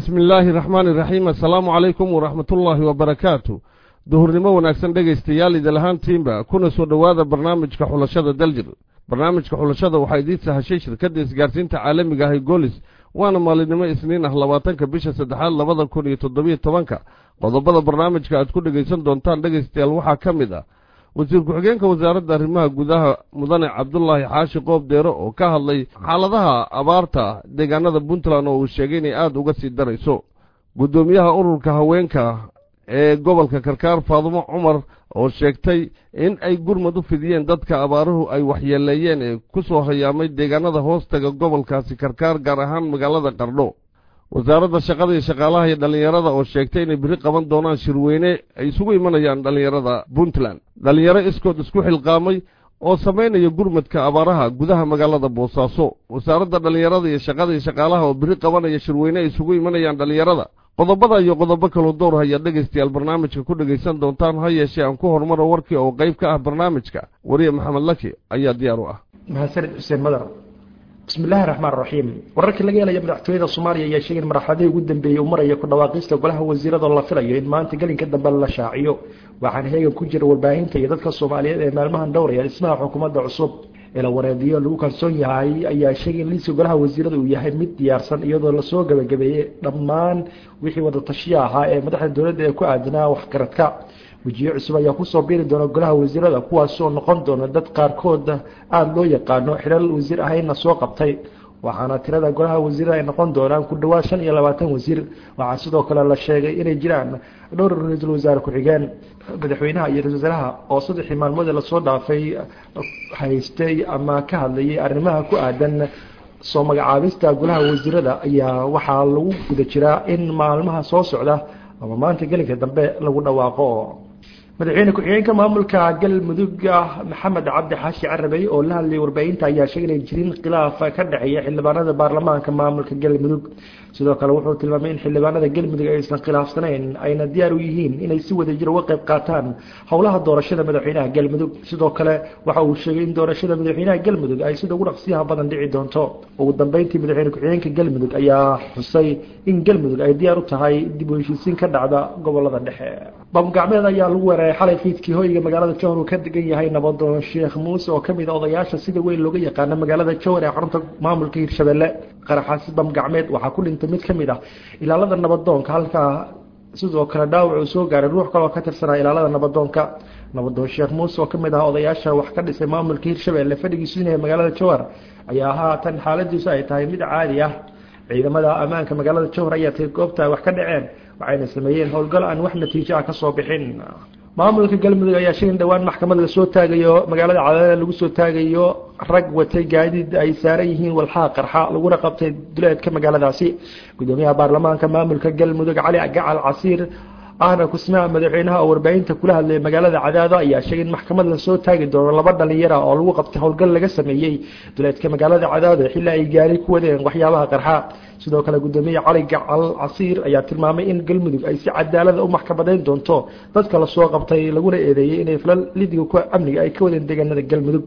bismi illaahi raxmaani iraxiim assalaamu calaykum waraxmatullaahi wabarakaatu duhurnimo wanaagsan dhegaystayaal idil ahaantiinba kuna soo dhowaada barnaamijka xulashada daljir barnaamijka xulashada waxaa idiin sahashay shirkadda isgaarsiinta caalamiga ahay goolis waana maalinimo isniin ah labaatanka bisha saddexaad labada kun iyo toddobiyo tobanka qodobada barnaamijka aad ku dhegaysan doontaan dhegaystayaal waxaa ka mid ah wasiir ku-xigeenka wasaaradda arrimaha gudaha mudane cabdulaahi xaashi qoob deero oo ka hadlay xaaladaha abaarta deegaanada puntland oo uu sheegay inay aada uga sii darayso guddoomiyaha ururka haweenka ee gobolka karkaar faadumo cumar oo sheegtay in ay gurmad u fidiyeen dadka abaaruhu ay waxyeeleeyeen ee ku soo hayaamay deegaanada hoostaga gobolkaasi karkaar gaar ahaan magaalada qardho wasaaradda shaqada iyo shaqaalaha iyo dhallinyarada oo sheegtay inay biri qaban doonaan shirweyne ay isugu imanayaan dhallinyarada puntland dhallinyaro iskood isku xilqaamay oo samaynaya gurmadka abaaraha gudaha magaalada boosaaso wasaaradda dhallinyarada iyo shaqada iyo shaqaalaha oo biri qabanaya shirweyne ay isugu imanayaan dhallinyarada qodobada iyo qodobo kaloo dowr hayaa dhegaystayaal barnaamijka ku dhegaysan doontaan ha yeeshee aan ku horumaro warkii oo qayb ka ah barnaamijka wariye maxamed laki ayaa diyaar u ah mahadsanid xuseen madar bismi illaahi raxmaan raxiim wararkii laga helaya madaxtooyada soomaaliya ayaa sheegay in marxaladihii ugu dambeeyey uu maraya ku dhawaaqista golaha wasiirada la filayo in maanta gelinka dambe la shaaciyo waxaana heegan ku jira warbaahinta iyo dadka soomaaliyeed ee maalmahan dhowraya dhismaha xukuumadda cusub ila wareediyo lagu kalsoon yahay ayaa sheegay in liiska golaha wasiirada uu yahay mid diyaarsan iyadoo lasoo gabagabeeyey dhammaan wixii wada tashiya ahaa ee madaxda dowladda ee ku aadanaa waxgaradka wejiyo cusub ayaa kusoo biiri doona golaha wasiirada kuwaasoo noqon doona dad qaarkood aada loo yaqaano xilal wasiir ahayna soo qabtay waxaana tirada golaha wasiirada ay noqon doonaan ku dhawaad shan iyo labaatan wasiir waxaa sidoo kale la sheegay inay jiraan dhowr ra-iisul wasaare ku-xigeen madaxweynaha iyo ra-isul wasaaraha oo saddexii maalmood ee lasoo dhaafay haystay ama ka hadlayay arrimaha ku aadan soo magacaabista golaha wasiirada ayaa waxaa lagu guda jiraa in maalmaha soo socda ama maanta gelinka dambe lagu dhawaaqo madaxweyne ku-xigeenka maamulka galmudug maxamed cabdi xaashi carabey oo la hadlayay warbaahinta ayaa sheegay inay jirin khilaaf ka dhexeeya xildhibaanada baarlamaanka maamulka galmudug sidoo kale wuxuu tilmaamay in xildhibaanada galmudug aysan khilaafsanayn ayna diyaar u yihiin inay si wadajir uga qayb qaataan howlaha doorashada madaxweynaha galmudug sidoo kale waxa uu sheegay in doorashada madaxweynaha galmudug ay sida ugu dhaqsiyaha badan dhici doonto ugu dambeyntii madaxweyne ku-xigeenka galmudug ayaa xusay in galmudug ay diyaar u tahay dib u heshiisiin ka dhacda gobolada dhexe bamgacmeed ayaa lagu weeraray xalay fiidkii hoyga magaalada jowhar uu ka degan yahay nabadoon sheekh muuse oo kamid a odayaasha sida weyn looga yaqaano magaalada jowhar ee xarunta maamulka hirshabelle qaraxaasi bamgacmeed waxaa ku dhintay mid kamid ah ilaalada nabadoonka halkaa sidoo kale dhaawac uu soo gaaray ruux kaloo ka tirsanaa ilaalada nabadoonka nabadoon sheekh muuse oo kamid ah odayaasha wax ka dhisay maamulka hirshabelle fadhigiisu inay magaalada jowhar ayaa haatan xaaladiisu ay tahay mid caadi ah ciidamada ammaanka magaalada jowhar ayaa tay goobta wax ka dhaceen waxayna sameeyeen howlgal aan wax natiijo ah kasoo bixin maamulka galmudug ayaa sheegay in dhowaan maxkamad lasoo taagayo magaalada cadaadada lagu soo taagayo rag watay gaadiid ay saaran yihiin walxaha qarxa laguna qabtay duleedka magaaladaasi gudoomiyaha baarlamaanka maamulka galmudug cali gacal casiir ahna kusmaa madaxweynaha oo warbaahinta kula hadlayay magaalada cadaado ayaa sheegay in maxkamad lasoo taagi doono laba dhalinyara oo lagu qabtay howlgal laga sameeyey duleedka magaalada cadaado xilli ay gaari ku wadeen waxyaabaha qarxa sidoo kale gudoomiye cali gacal casiir ayaa tilmaamay in galmudug ay si cadaalada u maxkamadayn doonto dadka lasoo qabtay laguna eedeeyey inay falal lidiga ku amniga ay ka wadeen deegaanada galmudug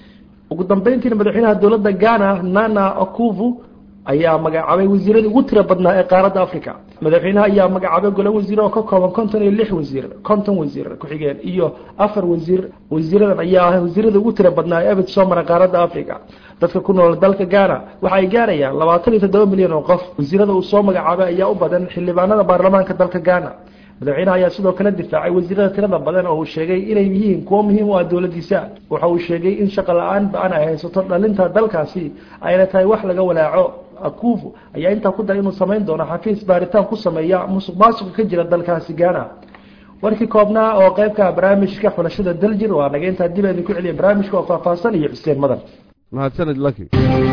ugu dambeyntiina madaxweynaha dowladda ghana nana akuvu ayaa magacaabay wasiiradii ugu tira badnaa ee qaaradda africa madaxweynaha ayaa magacaabay gole wasiir oo ka kooban konton iyo lix wasiir konton wasiir ku-xigeen iyo afar wasiir wasiiradan ayaa ah wasiirada ugu tira badnaa ee abid soo mara qaaradda africa dadka ku nool dalka ghana waxa ay gaarayaan labaatan iyo toddoba milyan oo qof wasiirada uu soo magacaabay ayaa u badan xildhibaanada baarlamaanka dalka ghana madaxweynaha ayaa sidoo kale difaacay wasiirada tirada badan oo uu sheegay inay yihiin kuwo muhiim u ah dowladiisa waxa uu sheegay in shaqo la-aan ba-an ay haysato dhalinta dalkaasi ayna tahay wax laga walaaco akufu ayaa intaa ku daray inuu samayn doono xafiis baaritaan ku sameeya musuq maasuqa ka jira dalkaasi ghana warkii koobnaa oo qeybka barnaamijka xulashada daljir waa naga intaa dib idinku celiya barnaamijka oo faahfaahsan iyo xuseen madan mahadsanid laki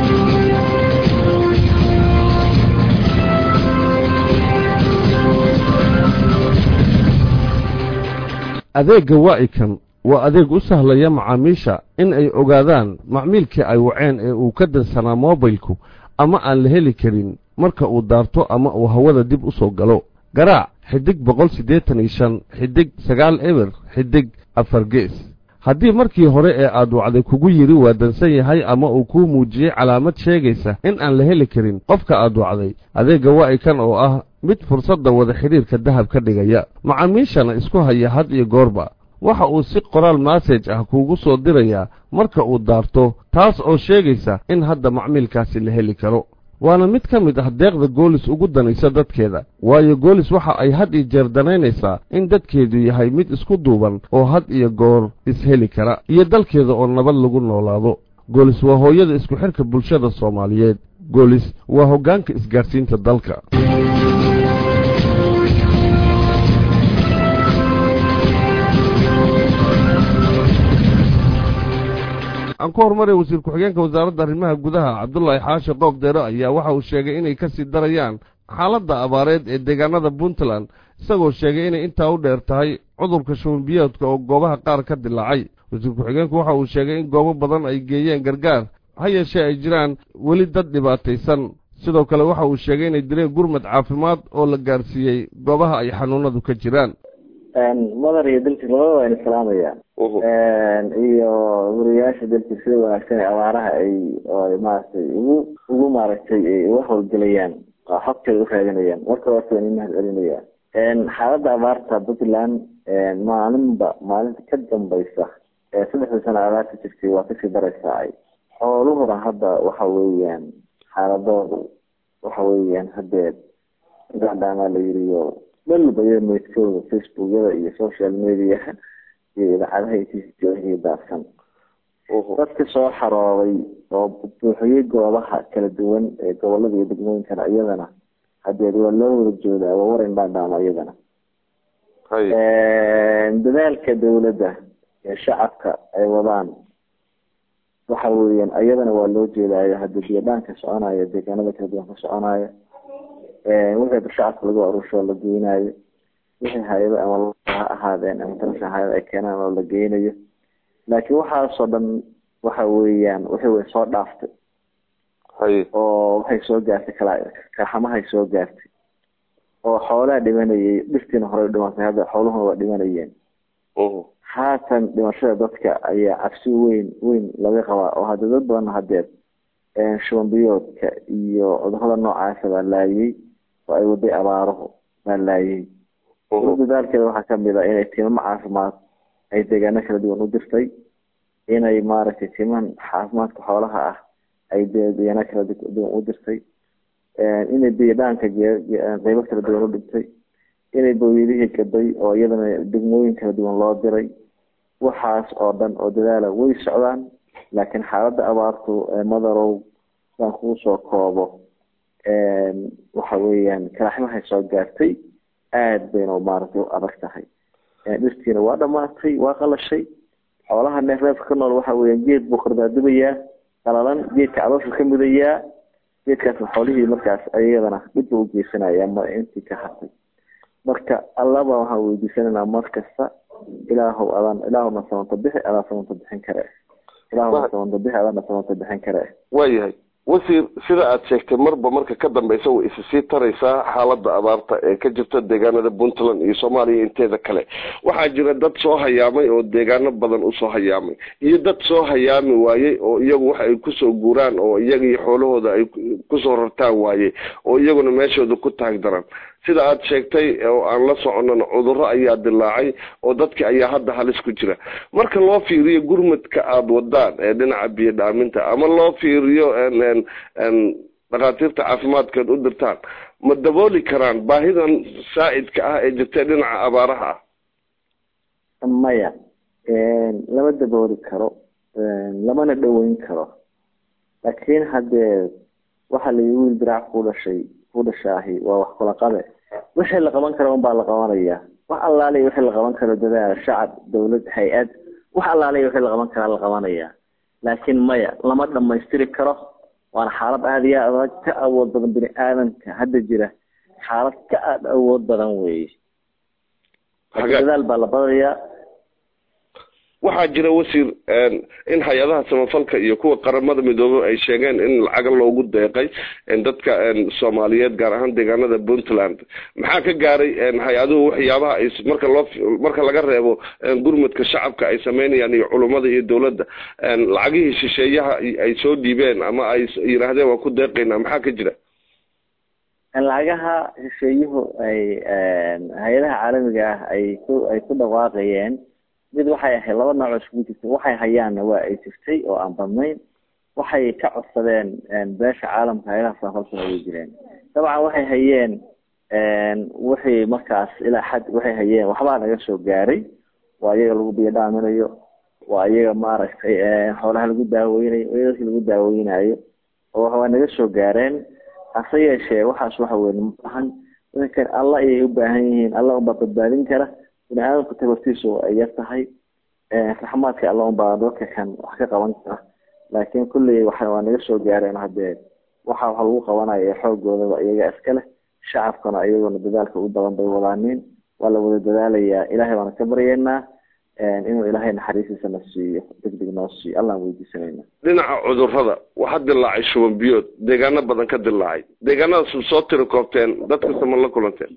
adeegga waa'ikan waa adeeg u sahlaya macaamiisha in ay ogaadaan macmiilkii ay waceen ee uu ka dansanaa moobilku ama aan la heli karin marka uu daarto ama uu hawada dib u soo galo garaac xidig boqol siddeetan iyo shan xidig sagaal eber xidig afar gees haddii markii hore ee aad wacday kugu yidhi waa dansan yahay ama uu kuu muujiyey calaamad sheegaysa in aan la heli karin qofka aad wacday adeegga waa'ikan oo ah mid fursadda wada xidhiirka dahab ka dhigaya macaamiishana isku haya had iyo goorba waxa uu si qoraal massage ah kuugu soo dirayaa marka uu daarto taas oo sheegaysa in hadda macmiilkaasi la heli karo waana mid ka mid ah deeqda goolis ugu danaysa dadkeeda waayo goolis waxa ay had iyo jeer danaynaysaa in dadkeedu yahay mid isku duuban oo had iyo goor isheli kara iyo dalkeeda oo nabad lagu noolaado goolis waa hooyada isku xidhka bulshada soomaaliyeed goolis waa hoggaanka isgaadhsiinta dalka aan ku horumaraya wasiir ku-xigeenka wasaaradda arrimaha gudaha cabdulaahi xaashi qoob deero ayaa waxa uu sheegay inay ka sii darayaan xaaladda abaareed ee deegaanada puntland isagoo sheegay inay intaa u dheer tahay cudurka shubanbiyoodka oo goobaha qaar ka dilaacay wasiir ku-xigeenku waxa uu sheegay in goobo badan ay geeyeen gargaar ha yeeshee ay jiraan weli dad dhibaataysan sidoo kale waxa uu sheegay inay direen gurmad caafimaad oo la gaarsiiyey goobaha ay xanuunadu ka jiraan madar iyo dalkis labada waa ina salaamayaan iyo wariyaasha dalkis sida wanaagsan ee abaaraha ay maaragtay ugu ugu maaragtay uga howlgelayaan xogteeda u raadinayaan marka horta waa ina mahad celinayaan xaaladda abaarta puntland maalinba maalinta ka dambaysa saddexda sano abaarta jirtay waa kasii daraysaa ay xooluhuna hadda waxa weeyaan xaaladoodu waxa weeyaan hadeed gaadhaamaa la yiriyo dhalba iyo meydkooda facebookyada iyo social media iyo idaacadaha iyo daadsan dadka soo xarooday oo buuxiyey goobaha kala duwan ee gobolada iyo degmooyinkana iyadana hadeed waa loo wada joodaa waa waran baadhaama iyadana dadaalka dawladda ee shacabka ay wadaan waxa weeyaan iyadana waa loo jeedaayo hadii biyadhaanka soconaya deegaanada kala duwan ka soconaya wixii shacabka lagu aruusho la geynayo wixii hay-ado ama ha ahaadeen ama talasha hay-ada ay keenaan oo la geynayo laakiin waxaasoo dhan waxa weeyaan wixii way soo dhaaftay oo waxay soo gaartay kala kaxamahay soo gaartay oo xoolaha dhimanayay dhirtiina horey dhimatay hadda xooluhuna waa dhimanayeen haatan dhimashada dadka ayaa cabsi weyn weyn laga qabaa oo hadda dad badan hadeed shubanbiyoodka iyo cudurada noocaasa baa laayay oo ay waday abaaruhu baa laayay dadaalkeeda waxaa kamid a inay timamo caafimaad ay deegaano kala duwan u dirtay inay maaragtay timan caafimaadka xoolaha ah ay deegaano kala duwan u dirtay inay biyadhaanka qeybo kala duwan u dhigtay inay bawiyadihii gaday oo iyadana degmooyin kala duwan loo diray waxaas oo dhan oo dadaala way socdaan laakiin xaaladda abaartu madarow saan kuu soo koobo waxa weeyaan kalaxmahay soo gaartay aad bayna maaragtay u adag tahay dhirtiina waa dhamaatay waa qalashay xoolaha neefreefka ka nool waxa weeyaan geed buu kordaadubayaa qalalan geedka calooshu ka mudayaa geedkaasna xoolihii markaas iyadana dhib buu ugeysanaya ma intii ka hartay marka allaba waxaan weydiisananaa mar kasta ilaahow adaan ilaahowna samanta bixi adaan samanta bixin kare ilaahowna samanta bixi adaana samanta bixin kare waayahay wasiir sida aad sheegtay marba marka ka dambeysa way isa sii taraysaa xaaladda abaarta ee ka jirta deegaanada puntland iyo soomaaliya inteeda kale waxaa jira dad soo hayaamay oo deegaano badan usoo hayaamay iyo dad soo hayaami waayey oo iyagu waxa ay kusoo guuraan oo iyaga iyo xoolahooda ay kusoo rartaan waayey oo iyaguna meeshooda ku taag daran sida aad sheegtay oo aan la soconana cudurro ayaa dilaacay oo dadki ayaa hadda halis ku jira marka loo fiiriyo gurmadka aada wadaan ee dhinaca biyo dhaaminta ama loo fiiriyo dhakhaatiirta caafimaadkeed u dirtaan ma dabooli karaan baahidan saa'idka ah ee jirtay dhinaca abaaraha ah maya lama dabooli karo lamana dhaweyn karo laakiin haddee waxaa la wiil diraac ku dhashay ku dhashaahi waa wax kula qabe wixii la qaban karo unbaa la qabanaya wax allaaliya wixii la qaban karo dadaal shacab dawlad hay-ad wax allaaliya wixii la qaban karaa la qabanaya laakiin maya lama dhamaystiri karo waana xaalad aada iyo adag ka awood badan bini aadamka hadda jira xaalad ka aada awood badan weeye dadaal baa la badayaa waxaa jira wasiir in hay-adaha samafalka iyo kuwa qaramada midoobey ay sheegeen in lacaga loogu deeqay dadka soomaaliyeed gaar ahaan deegaanada puntland maxaa ka gaaray hay-aduhu waxyaabaha ay marka loo marka laga reebo gurmudka shacabka ay sameynayaan iyo culummada iyo dowladda lacagihii shisheeyaha ay soo dhiibeen ama ay yidhaahdeen waan ku deeqaynaa maxaa ka jira lacagaha shisheeyuhu ay hay-adaha caalamiga ah ay ku ay ku dhawaaqayeen mid waxay ahayd laba nooc oo iskugu jirtay waxay hayaanna waa ay jirtay oo aan badnayn waxay ka codsadeen beesha caalamka hay-adaha samafalkuna way jireen dabcan waxay hayeen wixii markaas ilaa xad waxay hayeen waxbaa naga soo gaaray waa iyaga lagu biyo dhaaminayo waa iyaga maaragtay xoolaha lagu daaweynayo waa dadki lagu daaweynayo oo waa naga soo gaareen hase yeeshee waxaas waxa weye maahan dadkan alla ayay u baahan yihiin alla unbaa badbaadin kara bini aadamku tabartiisu ay yar tahay raxmaadka alla unbaa dadka kan wax ka qaban kara laakiin kulley waxa waa naga soo gaareen haddee waxa waxa lagu qabanaya ee xoogoodaba iyaga iska leh shacabkana iyaguna dadaalka u badan bay wadaaniin waa la wada dadaalayaa ilaahay baana ka baryeynaa inuu ilaahay naxariistiisa na siiyo degdeg noo siiyo allaan weydiisanayna dhinaca cudurrada waxaa dilaacay shuban biyood deegaano badan ka dilaacay deegaanadaas soo tiri koobteen dadkasta ma la kulanteen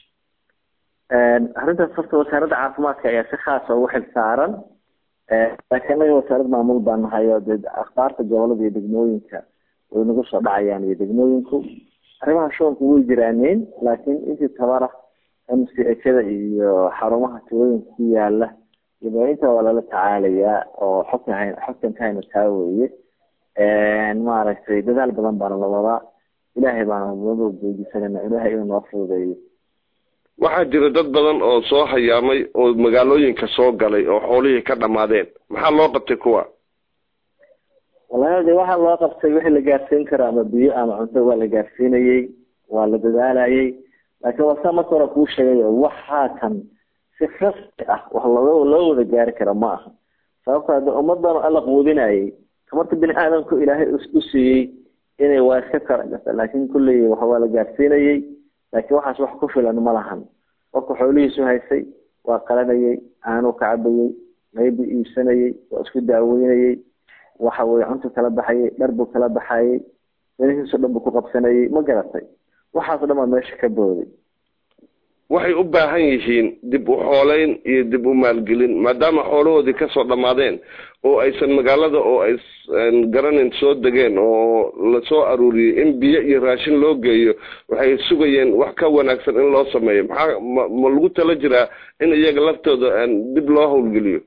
arrintaas horta wasaaradda caafimaadka ayaa si khaasa ugu xil saaran laakiin anaga wasaarad maamul baa nahay oo dee akhbaarta gobolada iyo degmooyinka way nagu soo dhacayaan iyo degmooyinku arrimaha shubanku way jiraaneen laakiin intii tabara m c hada iyo xarumaha tuulooyinka ku yaala iyo inta waa lala tacaalayaa oo xogta hay xogtan ka hayna taa weeye maaragtay dadaal badan baana la wadaa ilaahay baana naba weydiisanayna ilaahay inuu noo fududeeyo waxaa jira dad badan oo soo hayaamay oo magaalooyinka soo galay oo xoolihii ka dhamaadeen maxaa loo qabtay kuwa wallahi de waxaa loo qabtay wixii la gaarsiin karo ama biyo ama cunto waa la gaarsiinayey waa la dadaalayay laakiin waa saa marka hore kuu sheegay waxaa kan si rasmi ah wax loo loo wada gaari kara ma aha sababto ade ummadan alla quudinayay tamarta bini aadamku ilaahay u siiyey inay waa iska kala gata laakin kulley wax waa la gaarsiinayey laakiin waxaas wax ku filan ma lahan qofka xoolihiisu haysay waa qalanayay aanuu ka cabayey maybu iibsanayay waa isku daaweynayay waxa weye cuntu kala baxayay dhar buu kala baxayay danihiiso dhan buu ku qabsanayay ma garatay waxaas dhan baa meesha ka booday waxay u baahan yihiin dib u xooleyn iyo dib u maalgelin maadaama xoolahoodii kasoo dhammaadeen oo aysan magaalada oo ay garanin soo degeen oo lasoo aruuriyey in biyo iyo raashin loo geeyo waxay sugayeen wax ka wanaagsan in loo sameeyo maxaa ma ma lagu tala jiraa in iyaga laftooda dib loo howlgeliyo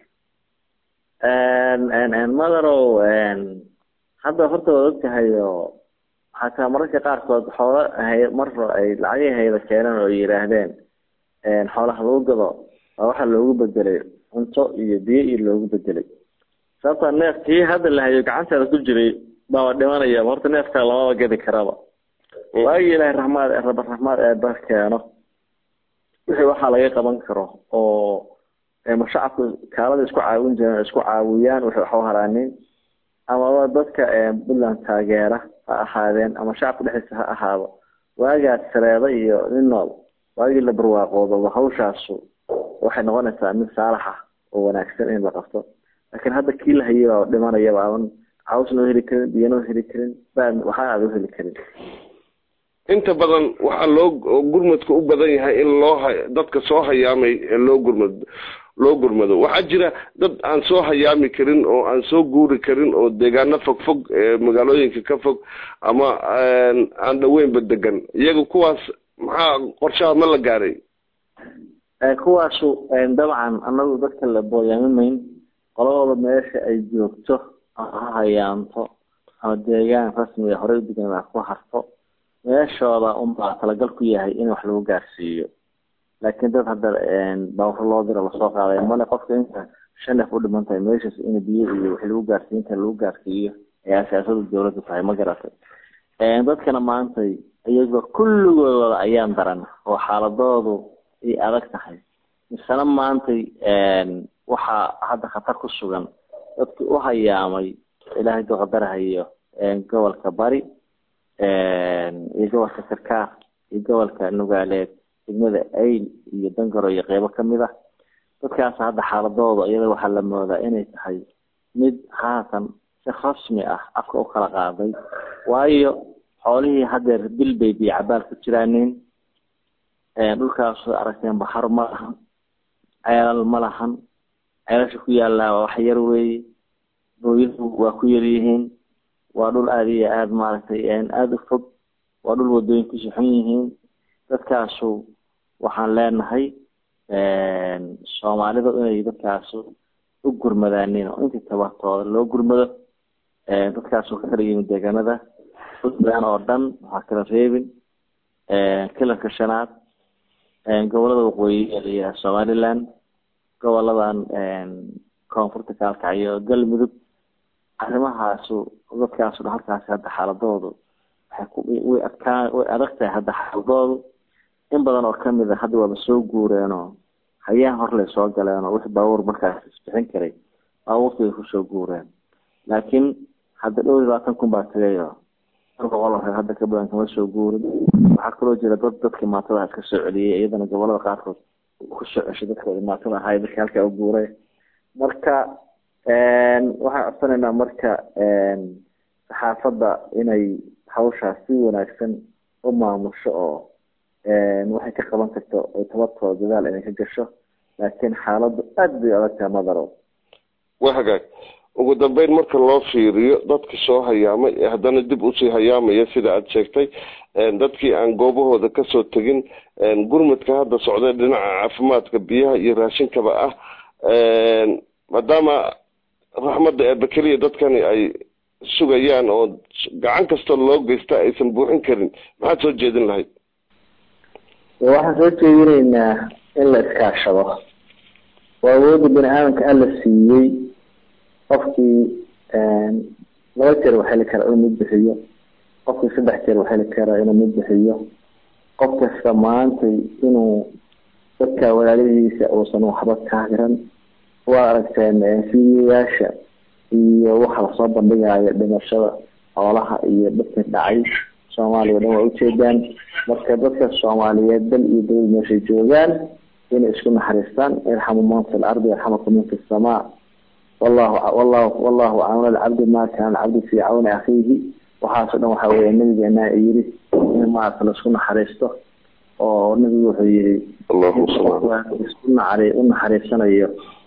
madarow hadda horta waad ogtahay oo xataa mararka qaarkood xoola hay mar ay lacagii hayda keeneen oo yidhaahdeen xoolaha lagu gado waa waxaa loogu bedelay cunto iyo biyo iyo loogu bedelay sababta neef kii hadda la hayo gacanteeda ku jiray baaba dhimanaya horta neefkaa lamaba gadi karaba waagii ilaahay raxmaad raba raxmaad eeba keeno wixii waxaa laga qaban karo oo ma shacabku kaalada isku caawin jireen isku caawiyaan waxay waxu haraanin amaba dadka puntland taageera ha ahaadeen ama shacabka dhexdiisa ha ahaado waagaas sareeda iyo nin nool waagii la barwaaqoodoba hawshaasu waxay noqonaysaa mid saalax ah oo wanaagsan in la qabto laakiin hadda kii la hayay baa dhimanayaba aban cawsnoo heli karin biyanoo heli karin baa waxaa aada u heli karin inta badan waxaa loo gurmadka u badan yahay in loo ha dadka soo hayaamay loo gurmad loo gurmado waxaa jira dad aan soo hayaami karin oo aan soo guuri karin oo deegaano fog fog magaalooyinka ka fog ama aan dhaweynba degan iyaga kuwaas maxaa qorshaha ma la gaaray kuwaasu dabcan anagu dadka la booyaamimayn qoladooda meesha ay joogto ama ha hayaanto ama deegaan rasmiga horey u degan a ku harto meeshooda unbaa talagal ku yahay in wax lagu gaarsiiyo laakiin dad hadda bawro loo diro lasoo qaaday male qofka inta shan neef u dhiman tahay meeshaas in biyo iyo wixii lagu gaarsiin kara lagu gaarsiiyo ayaa siyaasada dawladda tahay ma garatay dadkana maantay iyaga kulligoodooda ayaan daran oo xaaladoodu ay adag tahay misena maantay waxaa hadda khatar ku sugan dadkii u hayaamay ilaahay duu qadarahayo gobolka bari iyo gobolka sarkaar iyo gobolka nugaaleed degmada ayl iyo dangaro iyo qeybo kamid ah dadkaas hadda xaaladooda iyada waxaa la moodaa inay tahay mid haatan si rasmi ah afka u kala qaaday waayo xoolihii hadeer bil bay biyo cabaal ku jiraanin dhulkaas aragteen baxar ma lahan ceelal ma lahan ceelasha ku yaallaa waa wax yar weeye booyadu waa ku yar yihiin waa dhul aada iyo aada maaragtay aada u fog waa dhul wadooyinkiisu xun yihiin dadkaasu waxaan leenahay soomaalidu inay dadkaasu u gurmadaanin oo intii tabartooda loo gurmado dadkaasu ka kala yimid deegaanada puntland oo dhan waxaa kala reebin kilanka shanaad gobolada waqooyi ee somaliland goboladan koonfurta kaalkacyo galmudug arrimahaasu dadkaasu dhan halkaasi hadda xaaladoodu waxay ku way adkaa way adag tahay hadda xaaladoodu in badan oo kamid a hadda waaba soo guureenoo hayaan horley soo galeenoo wixii baabuur markaas isbixin karay baabuurtii bay kusoo guureen laakiin hadda dhowr iyo labaatan kun baa tagayo hal boqol oo reer hadda ka badan kama soo guurin waxaa kaloo jira dad dadkii maatada iska soo celiyey iyadana gobolada qaarkood kusoo ceshay dadkoodi maatada ahay dadka halkaa u guuray marka waxaan codsanaynaa marka saxaafadda inay hawshaas si wanaagsan u maamusho oo waxay ka qaban karto oo tabartooda dadaal inay ka gasho laakiin xaaladdu aada bay adagtaha madaro waa hagaag ugu dambeyn marka loo fiiriyo dadka soo hayaamay ee haddana dib usii hayaamaya sida aada sheegtay dadkii aan goobahooda kasoo tegin gurmadka hadda socday dhinaca caafimaadka biyaha iyo raashinkaba ah maadaama raxmadda eebe keliya dadkani ay sugayaan oo gacan kastoo loo geysta aysan buuxin karin maxaad soo jeedin lahayd waxaan soo jeedinaynaa in la iskaashado waa awoodda bini aadamka alla siiyey qofkii laba jeer wax heli kara inuu mid bixiyo qofkii saddex jeer wax heli kara inuu mid bixiyo qof kasta maantay inuu dadka walaalihiisa uusan waxba kaahiran waa aragteen fiiyayaasha iyo waxa lasoo bandhigayo dhimashada xoolaha iyo dadka dhacay soomaaliya o dhan waa ujeedaan marka dadka soomaaliyeed dal iyo dawlad meeshay joogaan inay isku naxariistaan irxamu man fi lardi yarxamakum min fi samaa wallahu wallahu wallahu caawna alcabdi ma kaana alcabdu fi cawni akhiihi waxaaso dhan waxa weeye nabigeena yiri in maarata laisku naxariisto oo nabigu wuxuu yiri isku naxari u naxariisanayo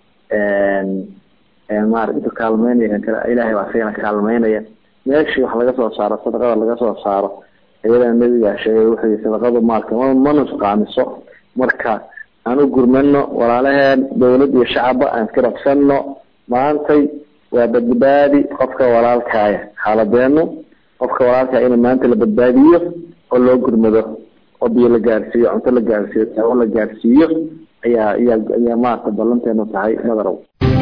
maarata intu kaalmeynaya kan kale ilaahay baa isagana kaalmeynaya meeshii wax laga soo saaro sadaqada laga soo saaro iyadana nabigaa sheegay wuxuu yii sadaqadu maalka ma ma nusqaamiso marka aan u gurmano walaalaheen dawlad iyo shacabba aan iska rabsano maantay waa badbaadi qofka walaalkaaya xaaladeenu qofka walaalkaaya in maanta la badbaadiyo oo loo gurmado oo biyo la gaarsiiyo cunto la gaarsiiyo daawo la gaarsiiyo ayaa ayaa ayaa maarata ballanteenu tahay madarow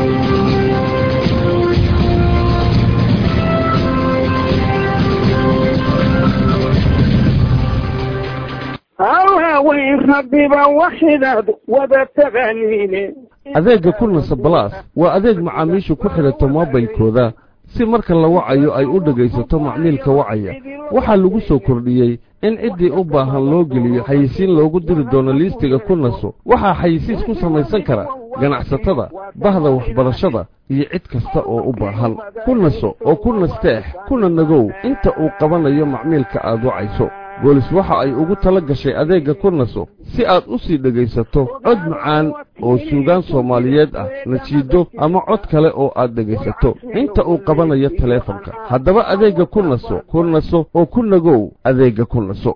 hawaaweyn rabbiba waxidaad wada taqaaniine adeegga kulnasa balaas waa adeeg macaamiishu ku xidhato moobilkooda si marka la wacayo ay u dhegaysato macmiilka wacaya waxaa lagu soo kordhiyey in ciddii u baahan loo geliyo xayisiin loogu diri doono liistiga kunaso waxaa xayisiis ku samaysan kara ganacsatada bahda waxbarashada iyo cid kasta oo u baahan ku naso oo ku nasteex kuna nagow inta uu qabanayo macmiilka aad wacayso boolis waxa ay ugu tala gashay adeegga ku naso si aad u sii dhegaysato cod macaan oo suugaan soomaaliyeed ah nasiido ama cod kale oo aad dhegaysato inta uu qabanayo taleefanka haddaba adeegga ku naso ku naso oo ku nagow adeegga ku naso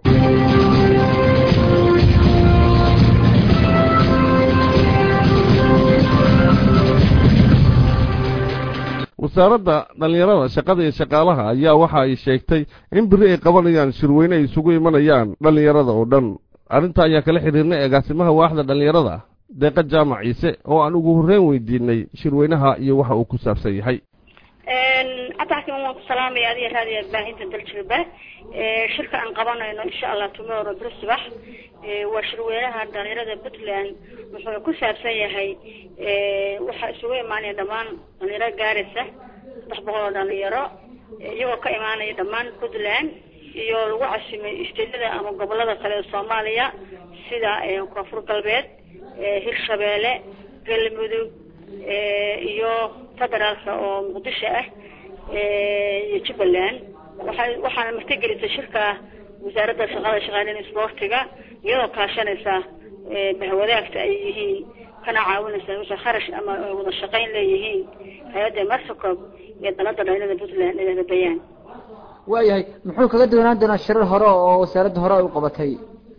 wasaaradda dhallinyarada shaqada iyo shaqaalaha ayaa waxa ay sheegtay in beri ay qabanayaan shirweyne ay isugu imanayaan dhallinyarada oo dhan arrinta ayaa kala xidhiirnay agaasimaha waaxda dhallinyarada deeqa jaamac ciise oo aan ugu horreyn weydiinay shirweynaha iyo waxa uu ku saabsan yahay ataxkiman waan ku salaamaya adiga raadiya baahinta daljirba shirka aan qabanayno insha allah tomorrow beri subax waa shirweynaha dhalinyarada puntland wuxuu ku saabsan yahay waxaa isugu imaanaya dhammaan dhalinyaro gaaraysa saddex boqol oo dhalinyaro iyagoo ka imaanaya dhammaan puntland iyo lagu casimay isteedada ama gobolada kale ee soomaaliya sida koonfur galbeed hirshabeelle galmudug iyo federaalka oo muqdisho ah iyo jubbaland waxay waxaana martigelisay shirka wasaaradda shaqada shaqaaleyn isboortiga iyadoo kaashanaysa bahwadaagta ay yihiin kana caawinaysa wixii kharash ama wada shaqayn leeyihiin hay-adda marsacob iyo dalada dhalinada puntland eeda bayaan waayahay muxuu kaga duwanaan doonaa shirar hore oo wasaaradda hore ay u qabatay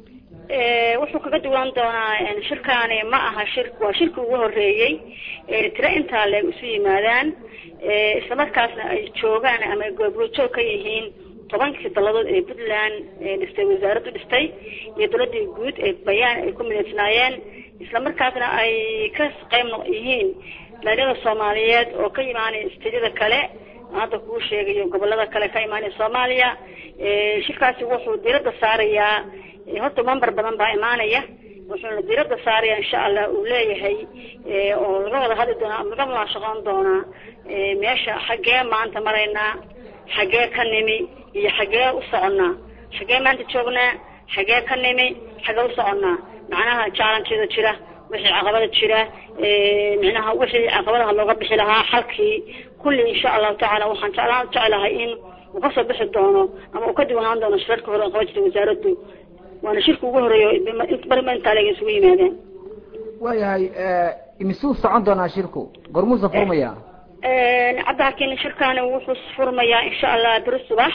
wuxuu kaga duwan doonaa shirkaani ma aha shir waa shirki ugu horeeyey tiro intaa leeg isu yimaadaan islamarkaasna ay joogaan ama ay goobrojoog ka yihiin tobankii daladood ee puntland dhistay wasaaraddu dhistay iyo dowladii guud ee bayaan ay ku midaysnaayeen islamarkaasna ay ka qayb yihiin dhalinyada soomaaliyeed oo ka imaanaya istediyada kale hadda kuu sheegayo gobolada kale ka imaanaya soomaaliya shirkaasi wuxuu diradda saarayaa horta member badan baa imaanaya wuxuuna diradda saaraya insha allah uu leeyahay oo laga wada hadli doonaa laga munaashaqoon doonaa meesha xaggee maanta maraynaa xaggee ka nimi iyo xaggee u soconnaa xaggee maanta joognaa xaggee ka nimi xaggee u soconnaa macnaha jaalankeeda jira wixii caqabada jira micnaha wixii caqabadaha looga bixi lahaa xalkii kulli insha allahu tacaala waxaan jeclaan jeclahay in uu kasoo bixi doono ama uu ka diwanaan doono shirarka hore oo qaban jirta wasaaraddu waana shirka ugu horeeyo barma intaa leeg isugu yimaadeen waayahay imisuu socon doonaa shirku gormuusa furmaya cabdixakiin shirkaani wuxuu furmayaa insha allah beri subax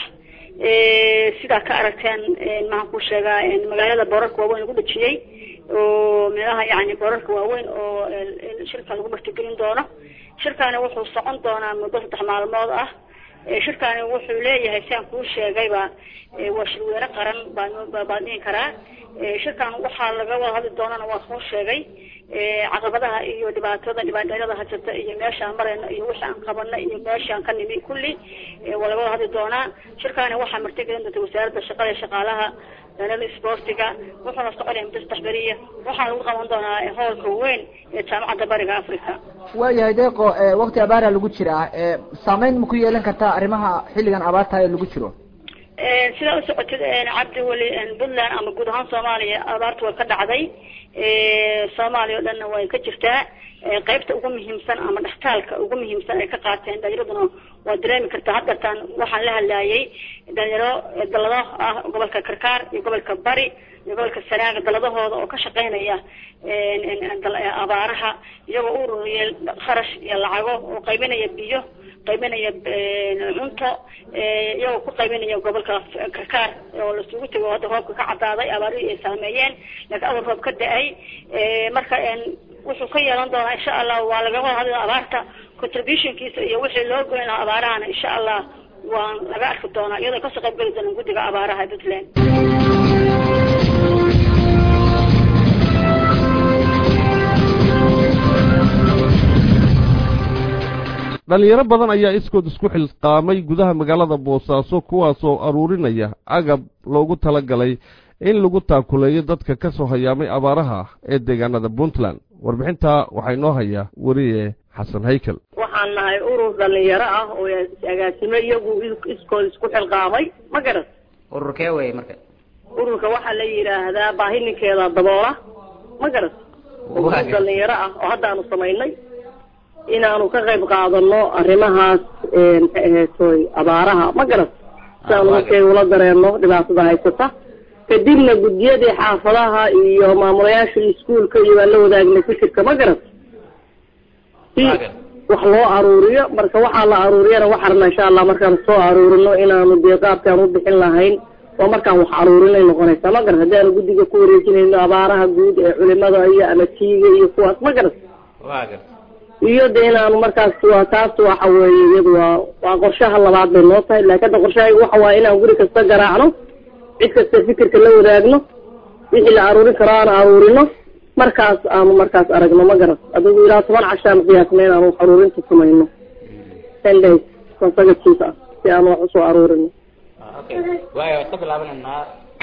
sidaa ka aragteen maxaan ku sheegaa magaalada boorarka waaweyn lagu dhejiyey oo meelaha yani boorarka waaweyn oo shirka lagu martigelin doono shirkaani wuxuu socon doonaa muddo saddex maalmood ah shirkaani wuxuu leeyahay siaan kuu sheegayba waa shirweyne qaran baa baan dhihi karaa shirkan waxaa laga wada hadli doonana waa soo sheegay caqabadaha iyo dhibaatada dhibaatooyada hajata iyo meeshaan marayna iyo wixii aan qabana iyo meeshaan ka nimi kulli waa laga wada hadli doonaa shirkaani waxaa martigelin doonta wasaaradda shaqada iyo shaqaalaha dhalada isboortiga wuxuuna soconaya muddo saddex beriya waxaana lagu qaban doonaa hoolka weyn ee jaamacadda bariga africa waayahay deeqo wakti abaara lagu jiraa saameyn ma ku yeelan kartaa arrimaha xilligan abaarta ee lagu jiro sidaa usocotid cabdi weli puntland ama guud ahaan soomaaliya abaarta way ka dhacday soomaaliya oo dhanna way ka jirtaa qaybta ugu muhiimsan ama dhextaalka ugu muhiimsan ay ka qaateen dhalinyaraduna waa dareemi kartaa haddatan waxaan la hadlaayay dhalinyaro dalado ah gobolka karkaar iyo gobolka bari iyo gobolka sanaaga daladahooda oo ka shaqeynaya abaaraha iyagoo u ururiyay kharash iyo lacago oo qaybinaya biyo qaybinaya cunto iyagoo ku qaybinaya gobolka karkaar oo lasugu tego hadda roobka ka cadaaday abaarihii ay saameeyeen laakiin adal roob ka da-ay marka wuxuu ka yeelan doonaa insha allah waa laga wada hadla abaarta contributionkiisa iyo wixii loo goyn lahaa abaarahana insha allah waa laga arki doonaa iyadoo kasoo qayb geli doonaan guddiga abaaraha puntland dhalinyaro badan ayaa iskood isku xilqaamay gudaha magaalada boosaaso kuwaasoo aruurinaya agab loogu talagalay in lagu taakuleeyo dadka ka soo hayaamay abaaraha ee deegaanada puntland warbixintaa waxaa inoo hayaa weriye xasan haykel waxaan nahay urur dhalinyaro ah oo agaasimo iyagu iskood isku xilqaamay ma garat ururkee wey marka ururka waxaa la yidhaahdaa baahi ninkeeda daboola ma garat urur dhalinyaro ah oo haddaanu samaynay inaanu ka qayb qaadano arrimahaas maxay ahaytoy abaaraha ma garat si aanu markay ula dareeno dhibaatada haysata kadibna guddiyadii xaafadaha iyo maamulayaashii iskuolka iyo waan la wadaagnay fikirka ma garat si wax loo aruuriyo marka waxaa la aruuriyana waxaa rabnaa insha allah markaan soo aruurino inaanu dee qaabkaan u bixin lahayn waa markaan wax aruurinay noqonaysaa ma garat haddii aanu guddiga ku wareejinayno abaaraha guud ee culimada iyo ama tiiga iyo kuwaas ma garat iyo de inaanu markaas waa taas waxa weeye iyadu waa waa qorshaha labaad bay noo tahay laakiin hadda qorshahayga waxa waaye inaan guri kasta garaacno cid kasta fikirka la wadaagno wixii la aruurin karo aan aruurino markaas aanu markaas aragno ma garat adigu ilaa toban cashaan qiyaasna inaanu wax aruurinta samayno ten days consecutive ah si aanu wax usoo aruurino waaya waad ka bilaabananaa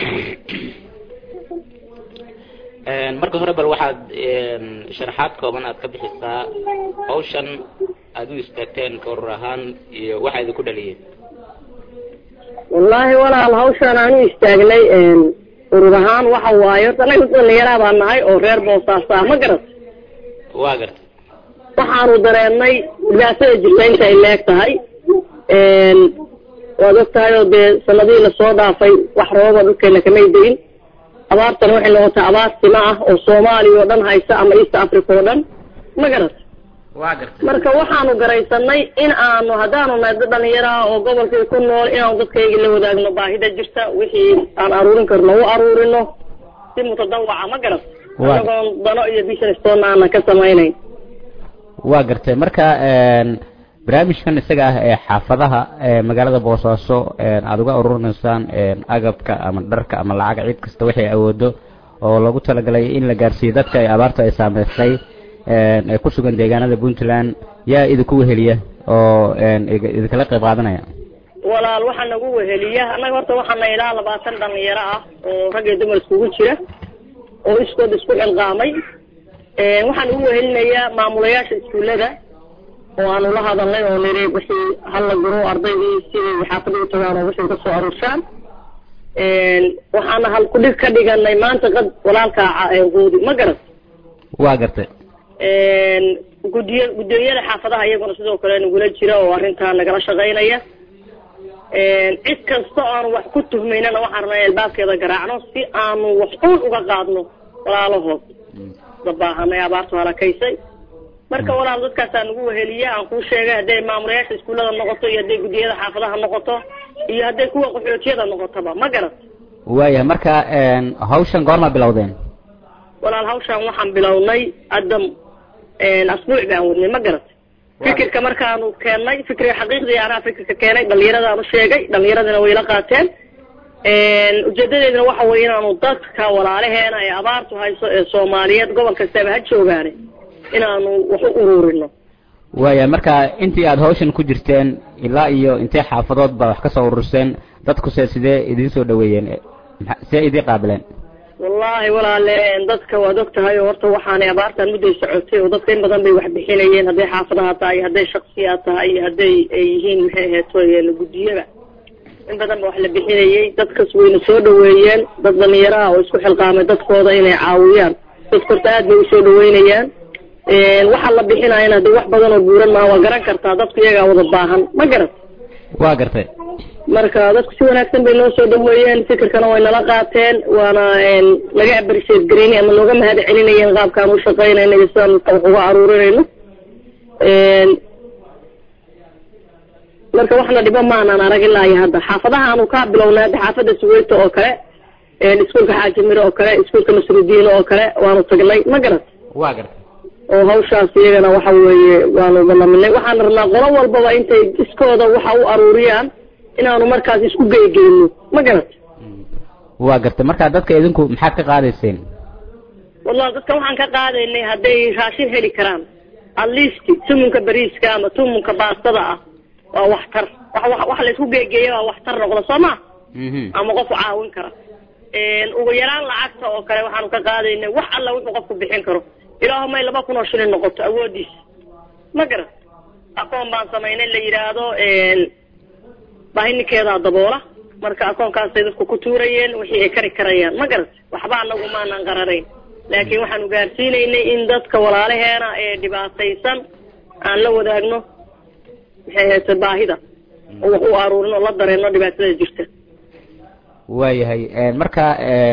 marka hore bal waxaad sharaxaad kooban aad ka bixisaa hawshan aada u istaagteen ka urur ahaan iyo waxaa idinku dhaliyeen wallaahi walaal hawshaan aan u istaagnay urur ahaan waxa waaye horta anaga dhalinyaraha baa nahay oo reer boosaasa ah ma garat waa gartay waxaanu dareennay dhibaatada jirta inta ay leeg tahay waad og tahay oo dee sanadihii lasoo dhaafay wax rooba dhulkeena kamay deyin abaartan waxay noqotay abaar sima ah oo soomaaliya oo dhan haysa ama east africa oo dhan ma garat waa gartay marka waxaanu garaysanay in aanu haddaanu nahay dad dhalinyaro ah oo gobolkii ku nool inaanu dadkayga la wadaagno baahida jirta wixii aan aruurin karno u aruurino si mutadawaca ma garat Waa. anagoon dano iyo business toonna aanan ka samaynayn waa gartay marka een, barnaamijkan isaga ah ee xaafadaha ee magaalada boosaaso een, aada uga ururinaysaan een, agabka ama dharka ama lacag cid kasta waxay awoodo oo lagu talagalay in la gaarsiiyo dadka ay abaarta ay saameysay een, ee ku sugan deegaanada puntland yaa idinku weheliya oo een, id- idinkala qayb qaadanaya walaal waxaa nagu weheliya annaga horta waxaana ilaa labaatan dhalinyaro ah oo rag iyo dumar iskugu jira oo iskood isku xilqaamay waxaan ugu wehelinayaa maamulayaasha iskuullada oo aanu la hadalnay oo niri wixii hala guro ardaydii siday xaafada u tagaan oo wixii kasoo aruurshaan waxaana hal kudhig ka dhiganay maanta qad walaalka qoodi ma garat waa gartay gudiy guddooyada xaafadaha iyaguna sidoo kale nagula jira oo arrintaa nagala shaqaynaya cid kasta oo aanu wax ku tuhmaynana waxaan rabnaa in albaabkeeda garaacno si aanu wax uun uga qaadno walaalahood dabaahanay abaartu halakaysay marka walaal dadkaasaa nagu weheliya aan kuu sheegay hadday maamulayaasha iskuullada noqoto iyo hadday guddiyada xaafadaha noqoto iyo hadday kuwa qaxootiyada noqotoba ma garat waayahay marka een, hawshan goorma bilowdeen walaal hawshaan waxaan bilownay hadda asbuuc baan wadnay ma garat fikirka markaanu keennay fikriga xaqiiqdii anaa fikirka keenay dhallinyaradaanu sheegay dhallinyaradina way la qaateen ujeedadeedina waxa weeye inaanu dadka walaalaheena ee abaartu hayso ee soomaaliyeed gobol kastaba ha joogaane inaanu wax u ururino waayahay marka intii aada hawshan ku jirteen ilaa iyo intee xaafadood baa wax ka soo ururseen dadkuse sidee idiin soo dhaweeyeen maxa- sidee idiin qaabileen wallaahi walaale dadka waad og tahay oo horta waxaanay abaartan mudday socotay oo dadka in badan bay wax bixinayeen hadday xaafadaha tahay iyo hadday shaksiyaad tahay iyo hadday ay yihiin maxay aheeto guddiyada in badan ba wax la bixinayey dadkas wayna soo dhaweeyeen dad dhalinyaraha oo isku xilqaamay dadkooda inay caawiyaan dadka horta aad bay usoo dhaweynayaan waxaa la bixinayana hadii wax badan oo buuran maaha waa garan kartaa dadku iyagaa wada baahan ma garat waa gartay marka dadku si wanaagsan bay noo soo dhaweeyeen fikirkana way nala qaateen waana laga abarisheed gareynay ama nooga mahad celinayeen qaabkaan u shaqaynayna iyo sidaan dadka wax uga aruurinayno marka waxna dhibo maanaan arag ilaa iyo hadda xaafadaha aanu ka bilownay hadda xaafada suweyta oo kale iskuulka xaaji miro oo kale iskuulka nasrudiin oo kale waanu tagnay ma garat waa gartay oo hawshaas iyagana waxa weeye waanu balaminay waxaan rabnaa qolo walbaba intay iskooda waxa u aruuriyaan inaanu markaas isku geygeyno ma garat waa gartay marka dadka idinku maxaad ka qaadayseen wallahi dadka waxaan ka qaadaynay hadday raashin heli karaan at least tumunka bariiska ama tumunka baastada ah waa waxtar wax wax wax la isku geegeeya waa waxtar noqda soo ma ama qof caawin kara ugu yaraan lacagta oo kale waxaanu ka qaadaynay wax alla wuxuu qofku bixin karo ilaahu may laba kun oo shilin noqoto awoodiisa ma garat akoon baan samaynay la yidhaahdo baahininkeedaa daboola marka akoonkaasay dadku ku tuurayeen wixii ay kari karayaan ma garat waxba anagu maanan qararayn laakiin waxaanu gaarsiinaynay in dadka walaalaheena ee dhibaataysan aan la wadaagno maxay hayse baahida oo wax u aruurin oo la dareeno dhibaatada jirta waayahay marka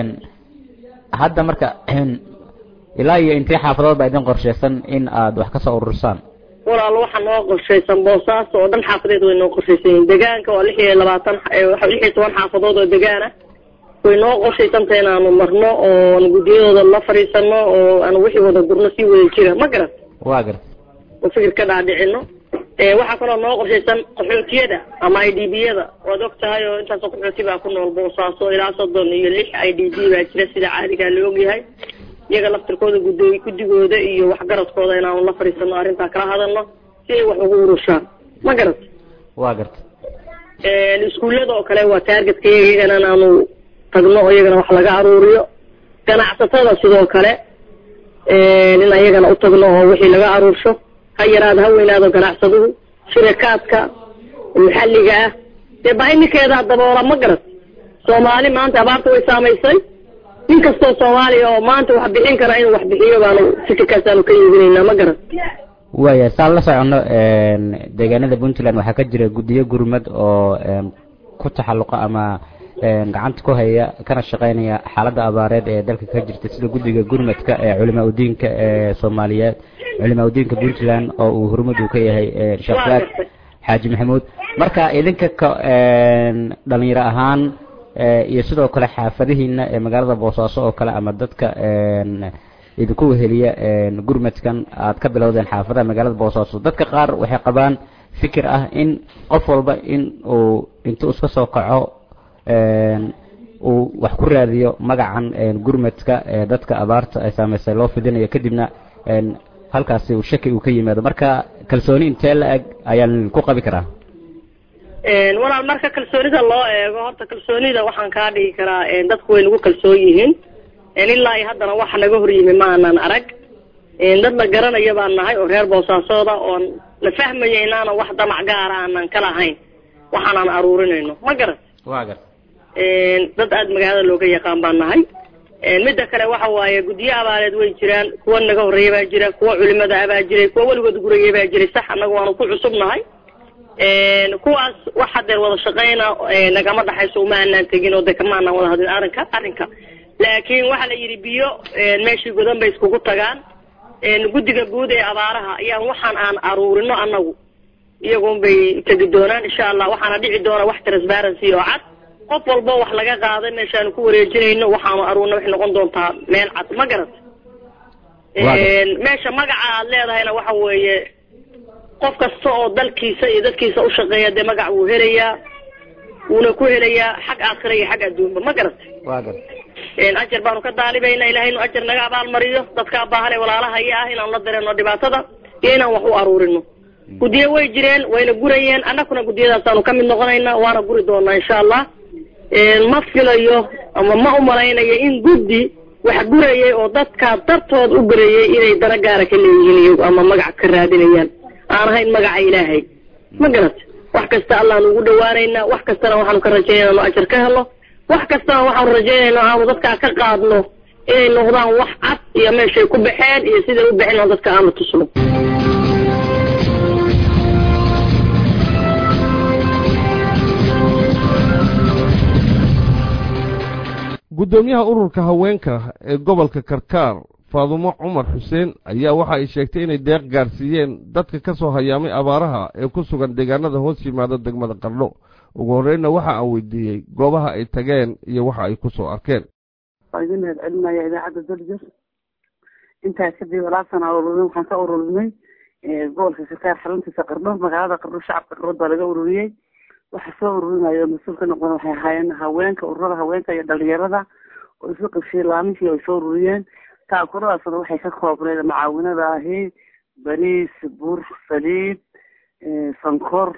hadda marka ilaa iyo intee xaafadood baa idin qorshaysan in aad wax ka soo urursaan walaal waxaa noo qorshaysan boosaaso oo dhan xaafadeed way noo qorshaysan yihiin degaanka waa lix iyo labaatan lix iyo toban xaafadood oo degaana way noo qorshaysantah inaanu marno oo guddiyadooda la fadhiisano oo aanu wixii wada gurno sii wada jira ma garat waa garta oo fikir ka dhaadhicino waxaa kaloo noo qorshaysan qaxootiyada ama i d b yada waad og tahay oo intaasoo qaxooti baa ku nool boosaaso ilaa soddon iyo lix i d b baa jira sida caadigaa la ogyahay iyaga laftirkooda guddooy guddigooda iyo waxgaradkooda inaanu la fadhiisano arrintaa kala hadalno si ay wax ugu urushaan ma garat waa garta iskuullada oo kale waa taargetka iyaga iyagana inaanu tagno oo iyagana wax laga aruuriyo ganacsatada sidoo kale in iyagana u tagno oo wixii laga aruursho ha yaraado ha weynaado ganacsaduhu shirakaadka maxalliga ah dee baahininkeedaa daboola ma garat soomaali maanta abaarta way saamaysay nin kastoo soomaaliya oo maanta wax bixin kara inuu wax bixiyo baanu fikirkaasaanu ka iibinaynaa ma garan waaya saan la soconno deegaanada puntland waxaa ka jira guddiyo gurmad oo ku taxalluqa ama gacanta ku haya kana shaqeynaya xaaladda abaareed ee dalka ka jirta sida guddiga gurmadka ee culimaa udiinka ee soomaaliyeed culimaa udiinka puntland oo uu hormud uu ka yahay sheekh fuaad xaaji maxamuud marka idinka ka dhalinyaro ahaan iyo sidoo kale xaafadihiina ee magaalada boosaaso oo kale ama dadka idinku weheliya gurmadkan aad ka bilowdeen xaafadaha magaalada boosaaso dadka qaar waxay qabaan fikir ah in qof walba in uu intuu iska soo kaco uu wax ku raadiyo magacan gurmadka ee dadka abaarta ay saameysay loo fidinayo kadibna halkaasi uu shaki uu ka yimaado marka kalsooni intee la eg ayaan ku qabi karaa walaal marka kalsoonida loo eego horta kalsoonida waxaan kaa dhigi karaa dadku way nagu kalsoon yihiin ilaa iyo haddana waxa naga hor yimi maanan arag dad la garanaya baan nahay oo reer boosaasooda oon la fahmaya inaana wax damac gaara aanan ka lahayn waxaanaan aruurinayno ma garan waa gar dad aada magaalada looga yaqaan baan nahay midda kale waxa waaye guddiyo abaareed way jiraan kuwa naga horreeya baa jira kuwa culimada ah baa jiray kuwa weligood guraya baa jiray sax annaga waanu ku cusub nahay kuwaas wax hadeer wada shaqeyna nagama dhaxayso uma aanaan tegin oo de kama aanaan wada hadlin arrinka arrinka laakiin waxaa la yidhi biyo meeshii godan bay iskugu tagaan guddiga guud ee abaaraha ayaan waxaan aan aruurino annagu iyagun bay tegi doonaan insha allah waxaana dhici doona wax transparency oo cad qof walbo wax laga qaaday meeshaanu ku wareejinayno waxaanu aruurna waxay noqon doontaa meel cad ma garat meesha magaca aad leedahayna waxa weeye qof kasta oo dalkiisa iyo dadkiisa ushaqeeya dee magac wuu helayaa wuuna ku helayaa xag aakhira iyo xag adduunba ma garat waa gar ajar baanu ka daalibayna ilahay inu ajar naga abaalmariyo dadkaa baahan ee walaalahaya ah inaanu la dareeno dhibaatada iyo inaan wax u aruurino guddiyo way jireen wayna gurayeen annaguna guddiyadaasaanu ka mid noqonaynaa waana guri doonaa insha allah ma filayo ama ma umalaynayo in guddi wax gurayay oo dadkaa dartood u gurayay inay dana gaara ka leeyihiin iyagu ama magac ka raadinayaan aan ahayn magaca ilaahay ma garat wax kasta allaanu ugu dhawaanaynaa wax kastana waxaanu ka rajaynaa inu ajar ka helo wax kastana waxaanu rajaynaynaa aanu dadkaa ka qaadno inay noqdaan wax cad iyo meeshay ku baxeen iyo siday u baxeen oo dadka aanu tusno guddoomiyaha ururka haweenka ee gobolka karkaar faadumo cumar xuseen ayaa waxa ay sheegtay inay deeq gaarsiiyeen dadka ka soo hayaamay abaaraha ee ku sugan deegaanada hoos yimaada degmada qardho ugu horreynna waxa aan weydiiyey goobaha ay tageen iyo waxa ay ku soo arkeen waa idin mahad celinaya idaacadda daljir intaa kadib alaabtana ururin waxaan ka ururinay gobolka karkaar xaruntiisa qardho magaalada qardho shacabka qardhood baa laga ururiyey waxa soo ururinayo oo mas-uul ka noqon waxay ahaayeen haweenka ururada haweenka iyo dhalinyarada oo isu qabshay laamihii ay soo ururiyeen taakuradaasna waxay ka koobneyd macaawinada ahi bariis bur saliid sankor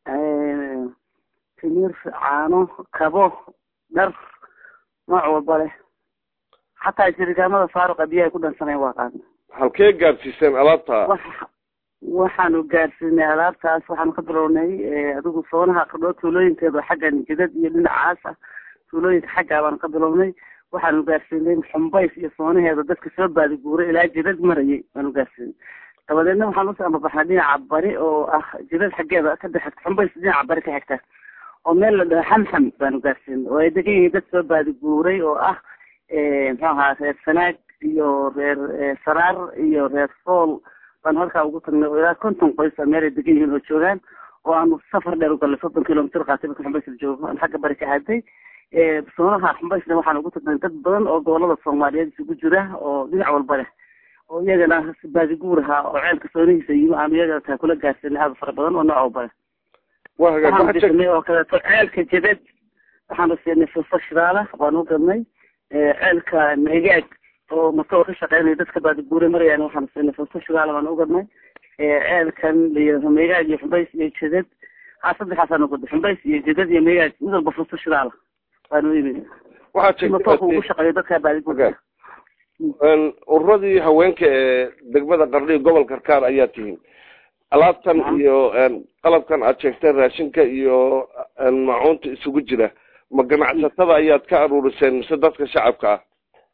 timir caano kabo dhar nooc walba leh xataa jirikaamada faaruqa biyo ay ku dhansaneen waa qaadna halkee gaadsiiseen alaabta waxaanu gaarsiinay alaabtaas waxaanu ka bilownay adigu soonaha qardhoo tuulooyinkeeda xaggan jidad iyo dhinacaas ah tuulooyinka xaggaa baanu ka bilownay waxaanu gaarsiinay xumbays iyo soonaheeda dadka soo baadiguuray ilaa jidad marayay baanu gaarsiinay dabadeedna waxaan usoo amabaxnay dhinaca bari oo ah jidad xaggeeda ka dexegta xumbays dhinaca bari ka xigta oo meel la dhaho xamxam baanu gaarsiinay oo ay degan yihiin dad soo baadiguuray oo ah muxuu ahaa reer sanaag iyo reer saraar iyo reer sool baan halkaa ugu tagnay oo ilaa konton qoys a meel ay degan yihiin oo joogaan oo aanu safar dheer u galnay soddon kilomitr qaatay marka xumbays la joogo aan xagga bari ka aaday soonaha xumbaysna waxaan ugu tagnay dad badan oo gobolada soomaaliyeed isugu jira oo dhinac walba leh oo iyagana baadiguur ahaa oo ceelka soonihiisa yimi aanu iyagana taa kula gaarsiinay aada fara badan oo nooc walba leh waxaanu bisinay oo kaleeto ceelka jadad waxaanu siinay fufa shidaala waanu gadnay ceelka megaag oo matoor ka shaqeynaya dadka baadiguure marayaan waxaanu siinay fufa shidaala baanu ugadnay ceelkan layidhahdo megaag iyo xumbays iyo jadad ha saddexaasaanu gaday xumbays iyo jadad iyo megaag mid walba fufa shidaala waanu iibinay matoorka ugu shaqeeyo dadka baadiguure ururadii haweenka ee degmada qardhi gobolka karkaar ayaa tihiin alaabtan iyo qalabkan aad sheegteen raashinka iyo macuunta isugu jira ma ganacsatada ayaad ka aruuriseen mise dadka shacabka ah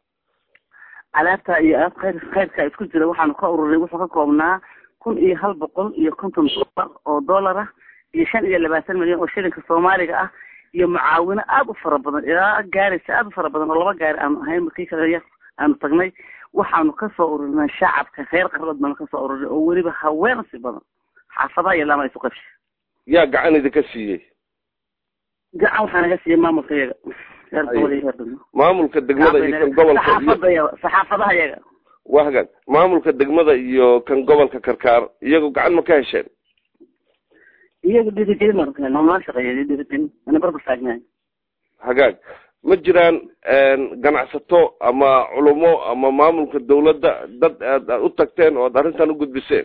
alaabta iyo alaab khayr khayrka isku jira waxaanu ka ururinay wuxuu ka koobnaa kun iyo hal boqol iyo konton dollar oo dollar ah iyo shan iyo labaatan milyan oo shilinka soomaaliga ah iyo mucaawino aada u fara badan ilaa gaaraysa aada u fara badan oo laba gaari aanu ahayn markii kale aanu tagnay waxaanu kasoo ururinay shacabka reer qarlood baanu kasoo ururinay oo weliba haween si badan xaafadaha iyo laama isu qabshay yaa gacan idinka siiyey gacan waxaa naga siiyey maamulka iyaga reer gobol iyo reer degmo maamulka degmada iyo kan gobolka iyo saxaafada iyaga saxaafadaha iyaga waa hagaag maamulka degmada iyo kan gobolka karkaar iyagu gacan ma ka hesheen iyaga dhiirigelin baan ka helnay noo shaqeeya dhiirigelin ana barbar taagnahay hagaag ma jiraan ganacsato ama culumo ama maamulka dawladda dad aad aad u tagteen oo aad arrintan u gudbiseen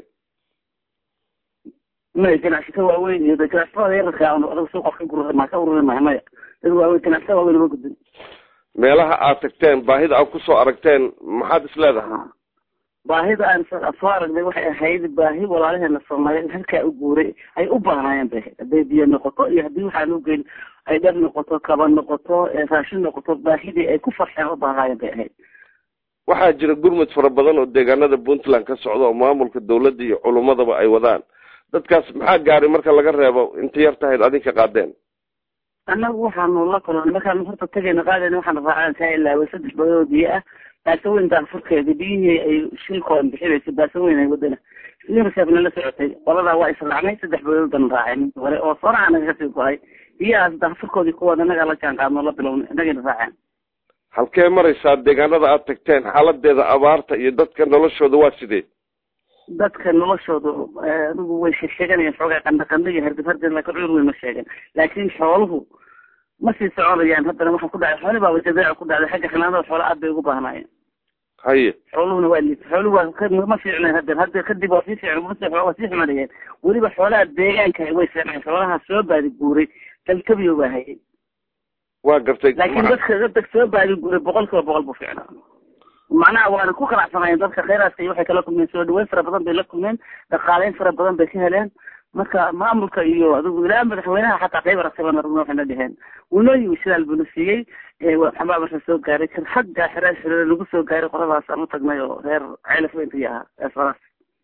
maya ganacsato waaweyn iyo ganacsatada yararka aanu adaga suuqa ka gurur ma ka ururi mahay maya dad waaweyn ganacsato waaweyn uma gudbin meelaha aad tagteen baahida aad kusoo aragteen maxaad is leedahay baahida aan soo aragnay waxay ahayd baahi walaalaheena soomaaliyeed halkaa u guuray ay u baahnaayeen bay ahayd hadday biyo noqoto iyo haddii waxaa loo geyn ay dhar noqoto kaba noqoto raashin noqoto baahidii ay ku farxeen u baahnaayeen bay ahayd waxaa jira gurmud fara badan oo deegaanada puntland ka socda oo maamulka dawladda iyo culummadaba ay wadaan dadkaas maxaa gaaray marka laga reebo inta yar tahayd adinka qaadeen annagu waxaanu la kulannay markaanu horta tagayna qaadayna waxaanu raacaan kaa ilaaway saddex badood biyo ah baasaweyn daafurkeeda biyihii ay shilkoodan bixinayso baasaweyn ay wadana unicefna la socotay qoladaa waa israacnay saddex badoodban raaceen hore oo soonaa naga kasii go-ay biyahaas daafurkoodii kuwooda annagaa la jaan qaadno la bilownay annagayna raaceen halkee maraysaa deegaanada aad tagteen xaaladeeda abaarta iyo dadka noloshooda waa sidee dadka noloshooda adigu way sheeganayaan xoogaa qandha qandha iyo hardib hardib laakiin cudur weyn ma sheegan laakiin xooluhu ma sii soconayaan haddana waxaa ku dhacay xooli baaba jadeeco ku dhacday xagga xanaanada xoola aad bay ugu baahnaayeen haye xooluhuna waa liita xooluhu waa ma fiicnayn hadda hadda kadib waa sii fiicn ma waa sii xumanayeen weliba xoolaha deegaanka way fiicnayn xoolaha soo baadi guuray talkabiyo baa hayay waa gartay laakiin dadka dadka soo baadi guuray boqol kiiba boqol buu fiicnaa macnaha waana ku qanacsanayeen dadka khayraadka iyo waxay kala kulmeen soo dhaweyn fara badan bay la kulmeen dhaqaaleyn fara badan bay ka heleen marka maamulka iyo adigu ilaa madaxweynaha xataa qayb aragtay rugna waxayna dheheen wunooyi shidaal buna siiyey waxbaa marka soo gaaray kan xagga xiraal xiriir lagu soo gaaray qoladaas aan u tagnay oo reer ceelaf weyntii ahaa eesfaraas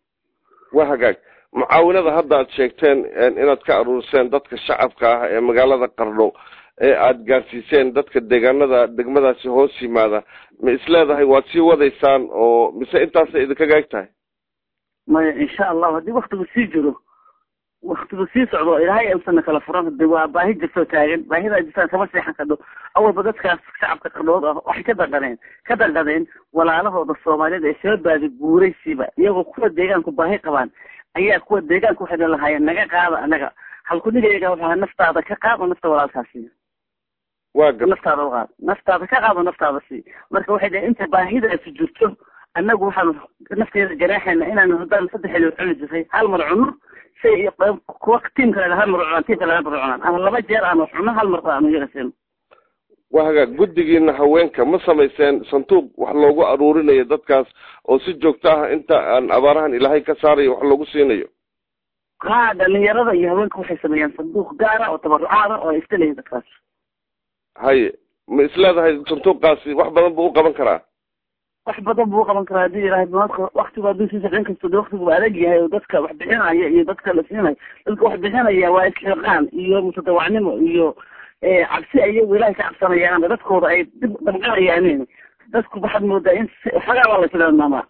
waa hagaag mucaawinada hadda aad sheegteen inaad ka aruuriseen dadka shacabka ah ee magaalada qardho ee aada gaarsiiseen dadka deegaanada degmadaasi hoos yimaada ma isleedahay waad sii wadaysaan oo mise intaasay idinkaga eg tahay maya insha allahu haddii waktigu sii jiro waktigu sii socdo ilaahay usana kala furan hade waa baahi jirtoo taagan baahida jirtaan kama seexan kadho awalba dadkaas shacabka qardhood ah waxay ka danqadeen ka danqadeen walaalahooda soomaaliyeed ee soo baadi guuraysiiba iyagoo kuwa deegaanku baahi qabaan ayaa kuwa deegaanku waxayna lahaayeen naga qaada anaga halkunigayaga waxaa naftaada ka qaad oo nafta walaalkaa siiya waa gar naftaada u qaad naftaada ka qaad oo naftaada sii marka waxay dhaheen inta baahidaasi jirto annagu waxaanu nafteeda ganaaxayna inaanu haddaan saddex xilli cuni jiray hal mar cunno say iyo kuwa tiim kale hal mar cunaan tiim kale hal mar cunaan ama laba jeer aanu cunno hal mar aanu iyaga siino waa hagaag guddigiina haweenka ma samayseen sanduuq wax loogu aruurinayo dadkaas oo si joogto ah inta aan abaarahan ilaahay ka saarayo wax loogu siinayo ha dhalinyarada iyo haweenka waxay sameeyaan sanduuq gaara oo tabarucaada oo ay iskaleeyihin dadkaas haye ma isleedahay sanduuqaasi wax badan buu u qaban karaa wax badan buu uqaban karaa hadii ilahay waktigu hadduu sii socon kasto de waktigu adag yahay oo dadka wax bixinaya iyo dadka la siinayo dadka wax bixinaya waa isxiqaan iyo mutadawacnimo iyo cabsi iyagu ilahay ka cabsanayaan dadkooda ay dib damqanayaan dadku waxaad moodaa in xagaa baa la tilmaamaa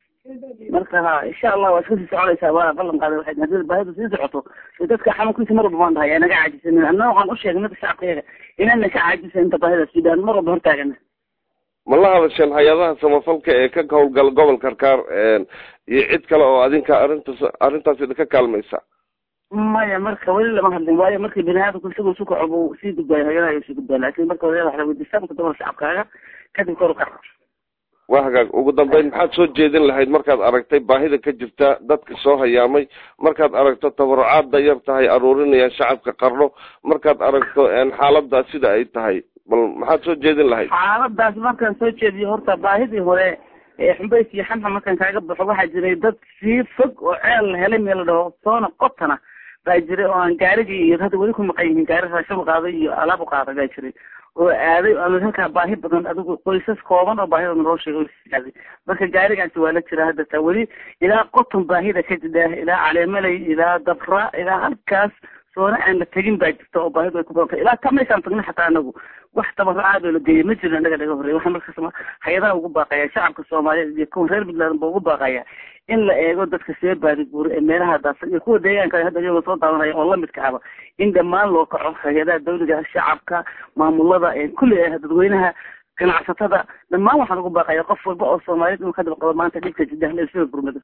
marka ha insha allah waa iska sii soconaysaa waa ballan qaaday waxay hadii baahida sii socoto dadka xanuunkiisa mar walba baan dhahay naga caajisanin anna waxaan u sheegnay dadka shacabkayaga inayna ka caajisan inta baahida suudaan mar walba hortaagana ma la hadasheen hay-adaha samafalka ee ka howlgala gobolka karkaar iyo cid kale oo adinka arrintaas arrintaas idinka kaalmaysa maya marka weli lama hadlin waayo markii bini aadamku isagoo isu kaco buu sii gudbaayo hayadaha ayuu sii gudbaa laakin marka hore waxla weydiistaa marka dabal shacabkaaga kadib kor u kac waa hagaag ugu dambeyn maxaad soo jeedin lahayd markaad aragtay baahida ka jirta dadka soo hayaamay markaad aragto tabarucaadda yar tahay aruurinayaan shacabka qarno markaad aragto xaalada sida ay tahay bal maxaad soo jeedin lahayd xaaladaas markaan soo jeediyo horta baahidii hore ee xumbays iyo xamxa markaan kaaga baxo waxaa jiray dad sii fog oo ceel la helay meel la dhaho soona qotana baa jiray oo aan gaarigii iyo hadda weli ku maqan yihiin gaari raashin u qaaday iyo alaab u qaaday baa jiray oo aaday ama halkaa baahi badan adigu qoysas kooban oo baahida naloo sheegay aaday marka gaarigaasi waa la jira hadda taa weli ilaa qoton baahida ka jidha ilaa caleemaley ilaa dabra ilaa halkaas soona aan la tegin baa jirta oo baahidu ay ku badantay ilaa ta meeshaan tagna xataa anagu wax tabaraaad oo la geeyay ma jiro annaga naga horreeya waxaan markaas hay-adaha ugu baaqaya shacabka soomaaliyeed iyo kuwa reer puntland ba ugu baaqaya in la eego dadka see baadiguura ee meelaha daadsan iyo kuwa deegaanka hadda iyagoo soo daawanaya oo lamidka ahba in dhammaan loo kaco hay-adaha dawliga shacabka maamulada kulli dadweynaha ganacsatada dhammaan waxaan ugu baaqaya qof walba oo soomaaliyeed inuu ka daba qabo maanta dhibka jidahna ee sida gurmada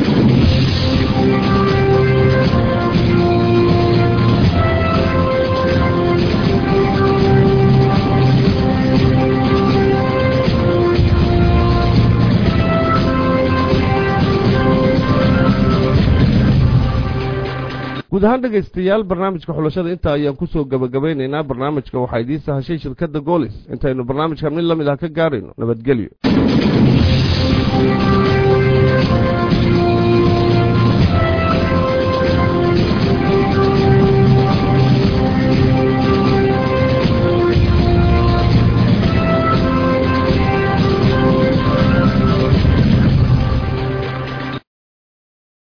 guud ahaan dhegaystayaal barnaamijka xulashada intaa ayaan kusoo gabagabaynaynaa barnaamijka waxaa idiin sahashay shirkadda goolis intaynu barnaamijkan mid la mid ah ka gaarayno nabadgelyo